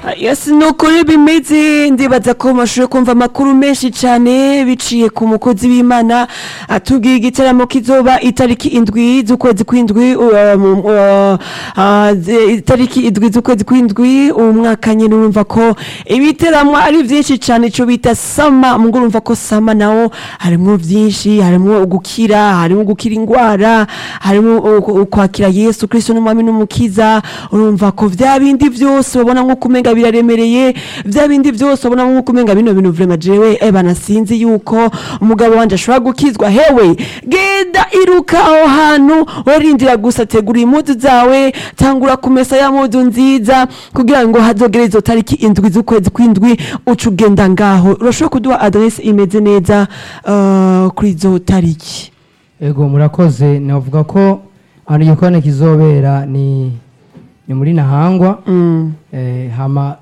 yesi ni ukuri bimeze ndibaza ko mashuri kumva amakuru menshi cyane biciye ku mukozi w'imana atubwiye igitaramo kizoba itariki indwi z'ukwezi kw'indwi uh, mu- uh, uh, zi- itariki indwi z'ukwezi kw'indwi uwo mwaka nyine urumva ko ibiteramo ari byinshi cyane icyo bita sama ngo urumva ko sama nawo harimo byinshi harimo gukira harimo gukira indwara harimo uh, kwakira yesu kirisito n'umwami n'umukiza urumva ko bya bindi byose babona nk'uko umenga biraremereye bya bindi byose babona nk'uko umenga bino bintu vrema jewe ebana sinzi yuko umugabo wanje ashobora gukizwa hewe genda iruka aho hantu warindira gusa tegura impuzu zawe tangura kumesa ya mpuzu nziza kugira ngo hazogere izo tariki indwi z'ukwezi kw'indwi uca ugenda ngaho urashobora kuduha adresse imeze neza uh, kuri izo tariki ego murakoze navuga ko ahantu igikoni kizobera ni ni muri nahangwa mm. eh, hama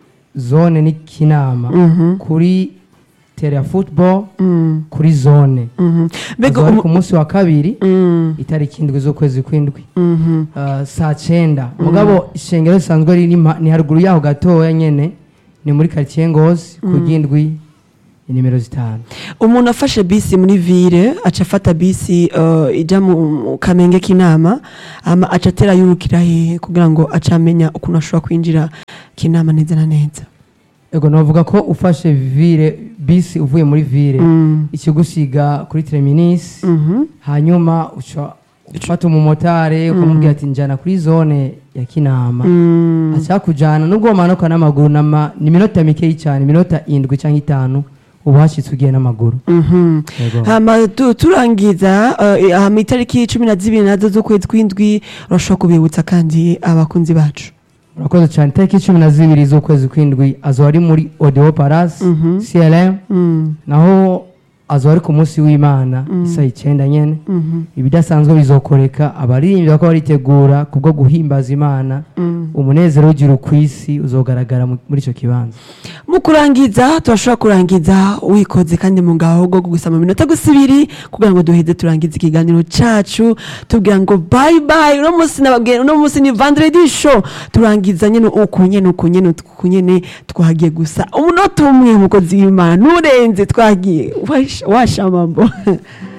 zone ni kinama Mhm. kuri tere ya football Mm. kuri zone Mhm. mbega Azoba ari umu- ku munsi wa kabiri Mm. itariki indwi z'ukwezi kw'indwi Mhm. uh, saa cyenda mugabo ishengero risanzwe riri ma- ni haruguru yaho gatoya nyene ni muri quartier ngozi ku ry'indwi nimero zitanu umuntu afashe bisi muri ville aca afata bisi uh, ijya mu mu kamenge k'inama ama aca atera yurukira hehe kugira ngo aca amenya ukuntu ashobora kwinjira k'inama neza na neza ego navuga ko ufashe ville bisi uvuye muri ville Mm. ikigusiga kuri terminus Mhm. hanyuma uca ufata umumotari ukamubwira ati njyana kuri zone ya kinama Mm. aca kujyana nubwo wamanuka n'amaguru nama- ni iminota mikeyi cyane iminota indwi cyangwa itanu uba hashyitse ugiye n'amaguru Mhm. Yego. hama tu- turangiza uh, hama itariki cumi na zibiri nazo z'ukwezi kw'indwi urashobora kubibutsa kandi abakunzi bacu murakoze cyane itariki cumi na zibiri z'ukwezi kw'indwi azoba ari muri odeo paras Mhm. crm Mm. naho azoba ari ku munsi w'imana isaha icyenda nyene Mhm. ibidasanzwe bizokoreka abaririmbyi bako baritegura kubwo guhimbaza imana Mm. umunezero w'igiru ku isi uzogaragara mu- muri icyo kibanza mu kurangiza turashobora kurangiza wikoze kandi mu ngaho bwo gusama iminota gusa ibiri kugira ngo duheze turangize ikiganiro cacu tubwira ngo bye bye uno munsi nababwiye uno munsi ni vendredi show turangiza nyene uku nyene uku nyene uku nyene twagiye gusa umunota umwe mukozi w'imana nurenze twagiye Wash- washamambo